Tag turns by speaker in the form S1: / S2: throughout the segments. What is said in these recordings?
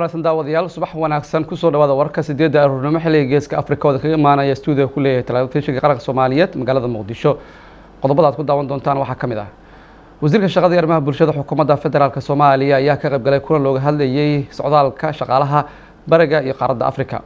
S1: wanaagsan daawadayaal subax wanaagsan kusoo dhawaada warka sideedda aroornimo xilliga geeska afrika ooda kaga imaanaya stuudiga ku leeyahay telefishinka qaranka soomaaliyeed magaalada muqdisho qodobada aad ku daawan doontaan waxaa ka mid ah wasiirka shaqada iyo arrimaha bulshada xukuumadda federaalk soomaaliya ayaa ka qaybgalay kulan looga hadlayay socdaalka shaqaalaha bariga iyo qaaradda afrika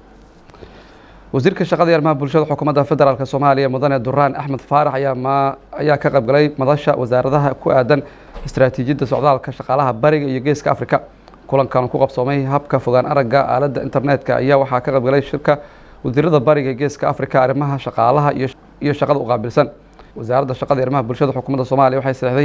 S1: wasiirka shaqada iyo arrimaha bulshada xukuumadda federaalk soomaaliya mudane duraan axmed faarax ayaa ma ayaa ka qaybgalay madasha wasaaradaha ku aadan istaraatiijiyadda socdaalka shaqaalaha bariga iyo geeska afrika kulankan ku qabsoomay habka fogaan aragga aaladda internetka ayaa waxaa ka qaybgalay shirka wasiirada bariga geeska afrika arrimaha shaqaalaha iyo shaqada u qaabilsan wasaaradda shaqada iyo arrimaha bulshada xukuumadda soomaaliya waxay saxday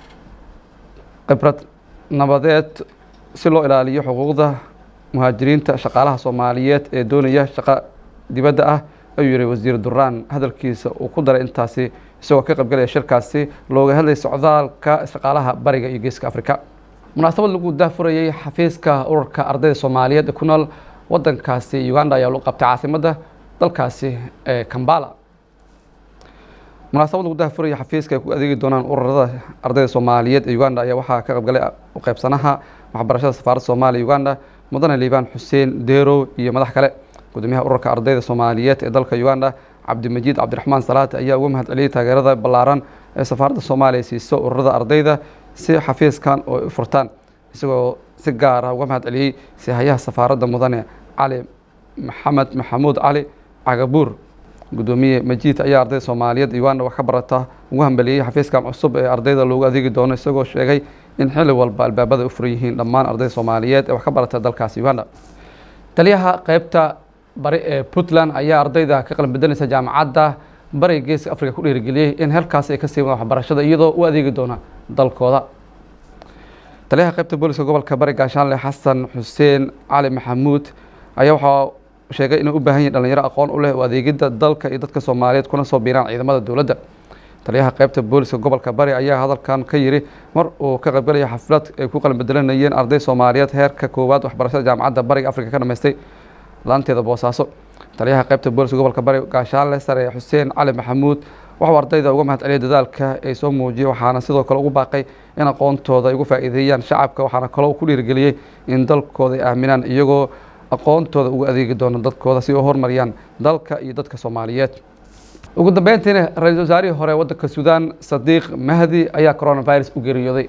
S1: khibrad nabadeed si loo ilaaliyo xuquuqda muhaajiriinta shaqaalaha soomaaliyeed ee doonaya shaqo dibadda ah ayuu yihi wasiir duraan hadalkiisa uu ku daray intaasi isagoo ka qaybgalaya shirkaasi looga hadlay socdaalka shaqaalaha bariga iyo geeska afrika munaasabad lagu daafurayay xafiiska ururka ardayda soomaaliyeed ee ku nool wadankaasi uganda ayaa lagu qabtay caasimadda dalkaasi ee kambala munaasabad lagu daafurayay xafiiska ay ku adeegi doonaan ururada ardayda soomaaliyeed ee uganda ayaa waxaa ka qaybgalay u qaybsanaha waxbarashada safaaradda soomaaliya uganda mudane liibaan xuseen deerow iyo madax kale gudoomiyaha ururka ardayda soomaaliyeed ee dalka uganda cabdimajiid cabdiraxmaan salaate ayaa uga mahad celiyay taageerada ballaaran ee safaaradda soomaaliya siiso ururada ardayda si xafiiskan oo u furtaan isagoo si gaar ah uga mahad celiyey sihayaha safaaradda mudane cali maxamed maxamuud cali cagabuur gudoomiye majiid ayaa ardayda soomaaliyeed uganda wax ka barata ugu hambeliyey xafiiskan cusub ee ardayda loogu adeegi doono isagoo sheegay in xilli walba albaabada u furan yihiin dhammaan ardayda soomaaliyeed ee wax ka barata dalkaasi uganda taliyaha qeybta bari ee puntland ayaa ardayda ka qalin bedelaysa jaamacadda bariga geeska afrika ku dhiirigeliyey in halkaasi ay ka sii wadaan waxbarashada iyadoo u adeegi doona dalkooda taliyaha qeybta booliska gobolka bari gaashaanle xasan xuseen cali maxamuud ayaa waxaa sheegay inay u baahan yihin dhalinyaro aqoon u leh u adeegidda dalka iyo dadka soomaaliyeed kuna soo biiraan ciidamada dowladda taliyaha qeybta booliska gobolka bari ayaa hadalkan ka yiri mar uu ka qaybgalaya xaflad ay ku qalin bedelanayeen arday soomaaliyeed heerka koowaad waxbarashada jaamacadda bariga afrika ka dhamaystay laanteeda boosaaso taliyaha qeybta booliska gobolka bari gaashaanle sare xuseen cali maxamuud waxuu ardayda uga mahad celiyay dadaalka ay soo muujiyey waxaana sidoo kale ugu baaqay in aqoontooda ay ugu faa'iideeyaan shacabka waxaana kaloo ku dhiirigeliyey in dalkooda ay aaminaan iyagoo aqoontooda ugu adeegi doono dadkooda si u horumariyaan dalka iyo dadka soomaaliyeed ugu dambeyntiina ra-iisul wasaarihii hore waddanka suudaan sadiiq mahdi ayaa coronavirus u geeriyooday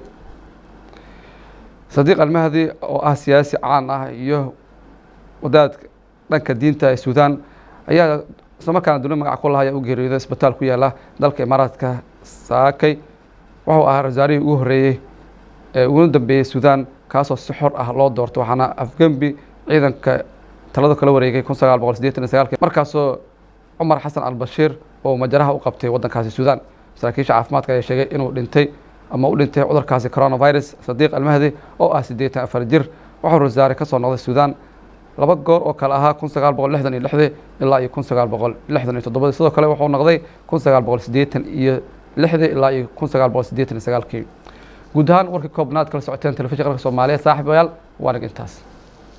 S1: sadiiq almahdi oo ah siyaasi caan ah iyo wadaadka dhanka diinta ee suudaan ayaa isla markaana duni magac ku laha ayaa u geeriyooday isbitaal ku yaala dalka imaaraadka saakay wuxuu ahaa ra-isulwasaarihii ugu horreeyey ee uguna dambeeyey suudaan kaasoo si xor ah loo doortay waxaana afgembi ciidanka talada kala wareegay kun sagaal boqol sideetan iyo sagaalki markaasoo cumar xasan albashiir oo majaraha u qabtay waddankaasi suudaan saraakiisha caafimaadka ayaa sheegay inuu dhintay ama u dhintay cudurkaasi coronavirus sadiiq almahdi oo ah siddeetan afar jir wuxuu ra-isulwasaare ka soo noqday suudaan laba goor oo kale ahaa kun sagaal boqol lixdan iyo lixdii ilaa iyo kun sagaal boqol lixdan iyo toddobadii sidoo kale wuxuu noqday kun sagaal boqol siddeetan iyo lixdii ilaa iyo kun sagaal boqol siddeetan iyo sagaalkii guud ahaan warkii koobnaad kala socoteen telefishin qaranka soomaaliyeed saaxiibayaal waa nig intaas